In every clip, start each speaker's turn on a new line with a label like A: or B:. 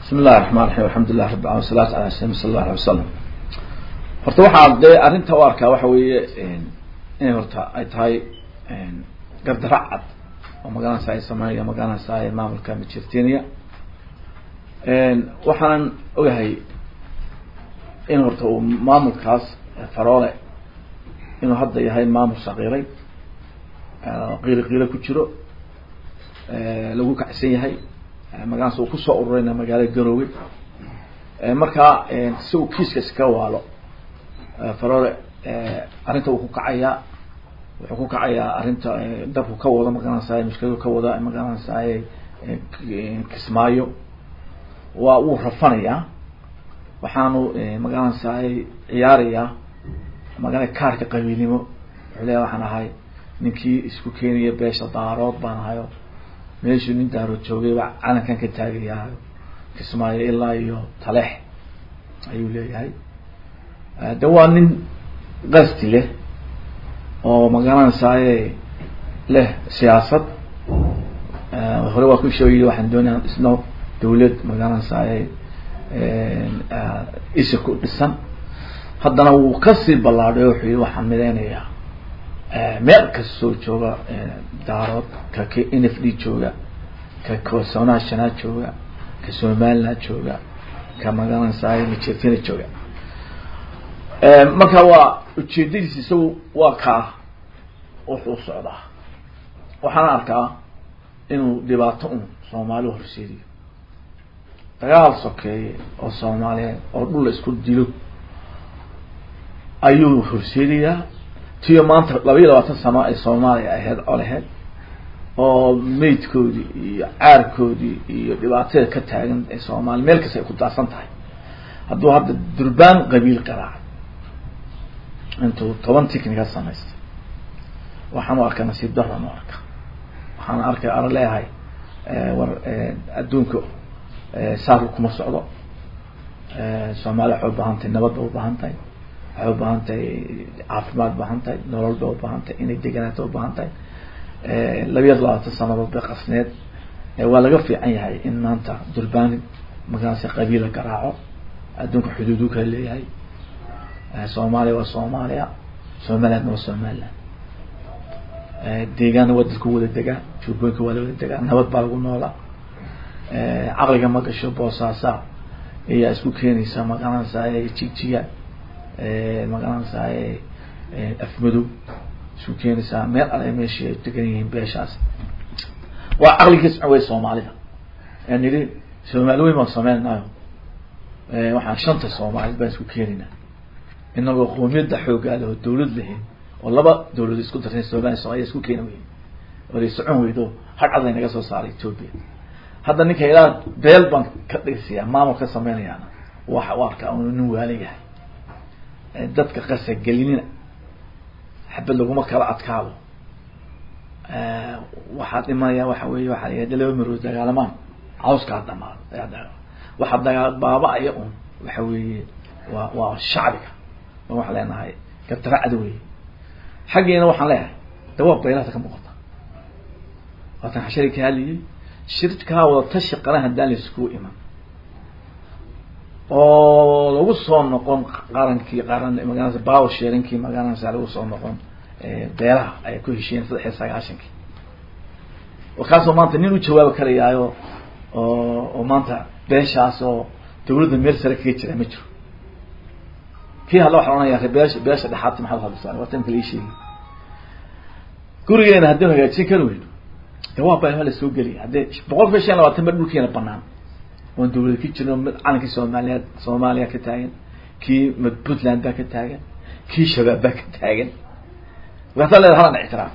A: bismi illahi raxmaan raxiim alxamdulilah rabbi alamin wasalaatu ala salim sala allah alay wasalam horta waxaa dee arrinta u arkaa waxa weeye inay horta ay tahay gardara cad oo magaranaysa ay sameynaya magaranaysa ay maamulka majertenia waxaanan ogahay in horta uu maamulkaas faroole inuu hadda yahay maamul shaqiiray qiilo qiilo ku jiro lagu kacsan yahay magaranaysa uu kusoo ururayna magaalada garoowe markaa si uu kiiska iska waalo faroole arrinta uu ku kacayaa wuxuu ku kacayaa arrinta dabku ka wado magaranaysaay mushkiladu ka wada magaranaysaay kismaayo waa wuu rafanayaa waxaanu magaranaysaay ciyaarayaa magana kaarka qabiilnimo wuxuu leeya waxaan ahay ninkii isku keenaya beesha daarood baan ahayo meeshuu nin daarood joogayba calankan ka taagayaa kismaayo ilaa iyo taleex ayuu leeyahay de waa nin qasti leh oo magaranaysaay leh siyaasad hore waa ku sheegay waxaan doonaya isno dawlad magaranaysaay isa ku dhisan haddana wuu kasii ballaadhay o wuxuu yihi waxaan mideynayaa meel kastoo jooga daarood ka k n f d jooga ka kosonaha shanaad jooga ka somaliland jooga ka magaranaysaay majertina jooga marka waa ujeedadiis isagu waa kaa wuxuu socdaa waxaana arkaa inuu dhibaato un soomaali horseediyo dagaal sokeeye oo soomaaliyeed oo dhul la isku dilo ayuu horseedayaa tiyo maanta laba iyo labaatan sano ay soomaaliya ahayd coleheed oo meydkoodii iyo caarkoodii iyo dhibaatada ka taagan ee soomaaliya meel kasta ay ku daadsan tahay hadduu hadda durbaan qabiil qaraacay intuu toban ticnica samaystay waxaan u arkaa nasiib daran u arka waxaan arkay ara leeyahay war adduunka saarka kuma socdo soomaaliya waxay ubaahan tahay nabad bay ubaahan tahay waxay ubaahan tahay caafimaad ubaahan tahay nolol bay ubaahan tahay inay deganaato ubaahan tahay labiya labaatan sanadood bay qasneed waa laga fiican yahay in maanta durbaan magaranaysa qabiila garaaco adduunka xuduudu kala leeyahay soomaaliya waa soomaaliya somalilandna waa somaliland deegaanna waa dadku wada degaa jurbooyinka waa la wada degaa nabad baa lagu noolaa caqliga ma gasho boosaasa ayaa isku keenaysa magaranaysaay jigjiga magaranaysaay afmadow isku keenaysaa meel ale meeshii ay degan yihiin beeshaas waa caqliga socon wey soomaalida aan nidhi soomaali weyn baan sameynaayo waxaan shanta soomaalid baan isku keenaynaa inagoo qoomiyadda xoogaa leh oo dawlad lahayn oo laba dawlad isku dartay somaliya somalia isku keena weyn oo lay socon weydo hadcad laynaga soo saaray ethoopia hadda ninka ilaa beel baan ka dhigsiyaa maamul ka sameynayaana waxa u arkaa unu nin waalan yahay dadka qasa gelinina xabad laguma kala adkaado waxaa dhimanaya waxa weeye waxaa la laba marood dagaalamaan cawskaa dhamaado waxaa dagaa baaba-aya un waxa weeye waa waa shacbiga waxaan leenahay gardaracda wey xaggeena waxaan leeyahay dawaab baylaata ka muuqata waatan xashari ka hadlayay shirkaa wada tashi qaran haddaan laiskugu iman oo lagu soo noqon qarankii qaran magaranaysa power sharingkii magaranaysa lagu soo noqon beelaha ay ku heshiyeen saddex iyo sagaashankii kaasoo maanta nin u jawaabi karayaayo oo oo maanta beeshaas oo dawladda meel sare kaga jira ma jiro kii hadla waxa ohanaya beesha beesha dhexaadta maxaad hadlaysaa waa tan kale ii sheegi gurigeena haddii hagaajin kari weyno de waa baa la soo geliya haddee boqol kiiba shan labaatan ba dhulkeena banaan oon dawlad ka jirno mid calankii soomaaliyeed soomaaliya ka taagan kii mid puntland baa ka taagan kii shabaab baa ka taagan markaasaa leeda halan ictiraaf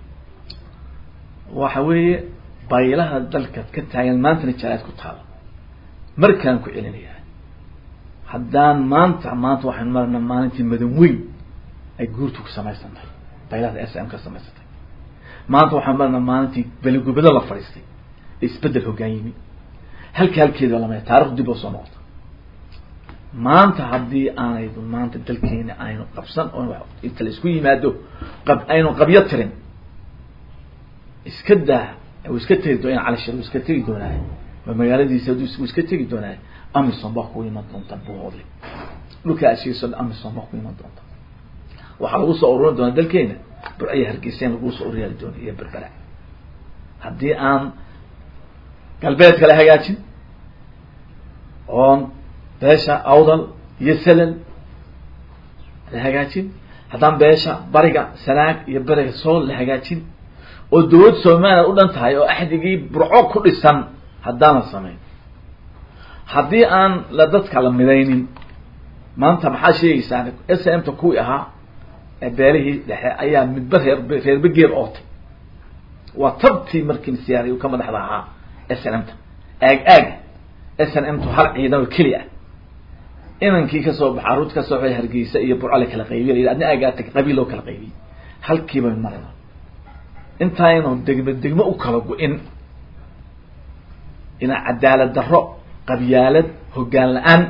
A: waxa weeye baylaha dalka ka taagan maantana jalaad ku taalo markaan ku celinaya haddaan maanta maanta waxaan marana maalintii madan weyn ay guurtu ku samaysan tahay baylahda s m ka samaysantay maanta waxaan marana maalintii beligubado la fadhiistay ee isbedel hoggaan yimi halka halkeeda lamaya taarikh dib oo soo noqota maanta haddii aanaydu maanta dalkeena aynu qabsan oo inta la isku yimaado qab aynu qabyo tirin iska daa iska tegi doona cali shir iska tegi doonaaye ma magaaladiisa hadduu isku iska tegi doonaa amison baa ku iman doonta buhoodle dhulka ashiiso amison baa ku iman doonta waxaa lagu soo ururin doonaa dalkeena burciya hargeysan lagu soo uryaali doona iyo berbera haddii aan galbeedka la hagaajin oon beesha awdal iyo salal la hagaajin haddaan beesha bariga sanaag iyo beriga sool la hagaajin oo dawlad somaliland u dhan tahay oo axdigii burco ku dhisan haddaan la samayn haddii aan la dadka la midaynin maanta maxaa sheegaysaa s m ta kuwii ahaa ee beelihii dhexe ayaa midba reer reerba geer ootay waa tabtii markii siyaari ka madaxda ahaa s n m ta aag aaga s n m tu hal ciidan oo keli ah inankii kasoo baxa aruurta kasoo baxay hargeysa iyo burco la kala qaybiy la adna aagaa tag qabiil loo kala qaybiyey halkiiba marayna intaynu degmo degmo u kala go-in inaa cadaalad darro qabyaalad hoggaan la-aan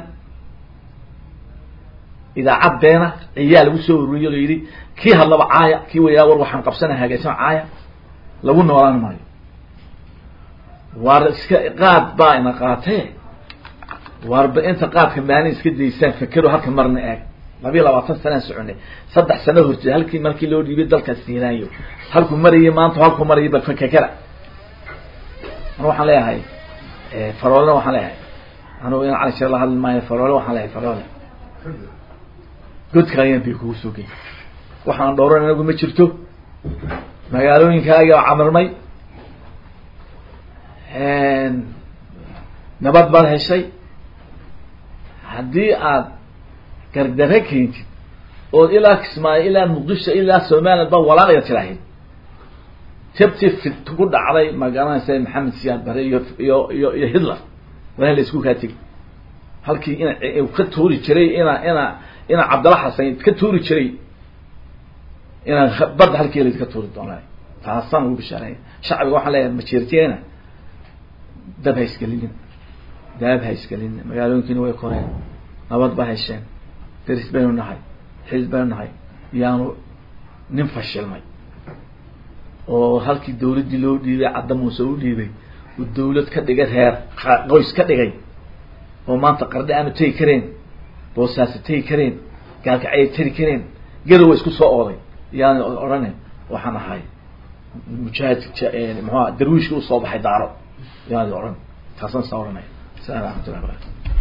A: idaacad beena ciyaa lagu soo ururiyo la yidhi kii hadlaba caaya kii wayaa war waxaan qabsana hagaajsan caaya lagu noolaan maayo waar iska qaad baa ina qaatee waarba inta qaadka maalin iska daysaan fakero halka marna eeg labiiya labaatan sanaan soconay saddex sano hortay halkii markii loo dhiibay dalkaas siinaayo halkuu marayay maanta halkuu marayay bal fakekera anu waxaan leeyahay faroolena waxaan leeyahay anugu in cali shir la hadli maayo faroole waxaan leeyahay faroole godka ayaan bay kugu soo gey waxaan dhowran inagu ma jirto magaalooyinkaaga camirmay nabad baad heshay haddii aad gardare keentid ood ilaa kismaayo ilaa muqdisho ilaa somaliland baa walaalaga tiraahid tabti fit ku dhacday magaranaysa maxamed siyaad bare iyo iyo iyo iyo hitler waa la isku kaa tegi halkii ina ka tuuri jiray ina ina ina cabdalla xasan ka tuuri jiray inaa badda halkii la iska tuuri doonaa taasaan ugu bishaareya shacbiga waxaan leeyahay majeerteena dab ha isgelinin daab ha isgelinin magaalooyinkiina way koreen nabad ba hesheen deris baynu nahay xil baynu nahay yaanu nin fashilmay oo halkii dawladdii loo dhiibay cadda muuse u dhiibay uu dawlad ka dhigay reer qoys ka dhigay oo maanta qardhe aanu tegi kareen boosaasi tegi kareen gaalkacay tari kareen gadowa isku soo ooday yaani odhane waxaan ahay mujaahid muxua darwiishka usoo baxay daaro yaani odhan taasaan saa odhanaya salaam raxmatullahi barakatu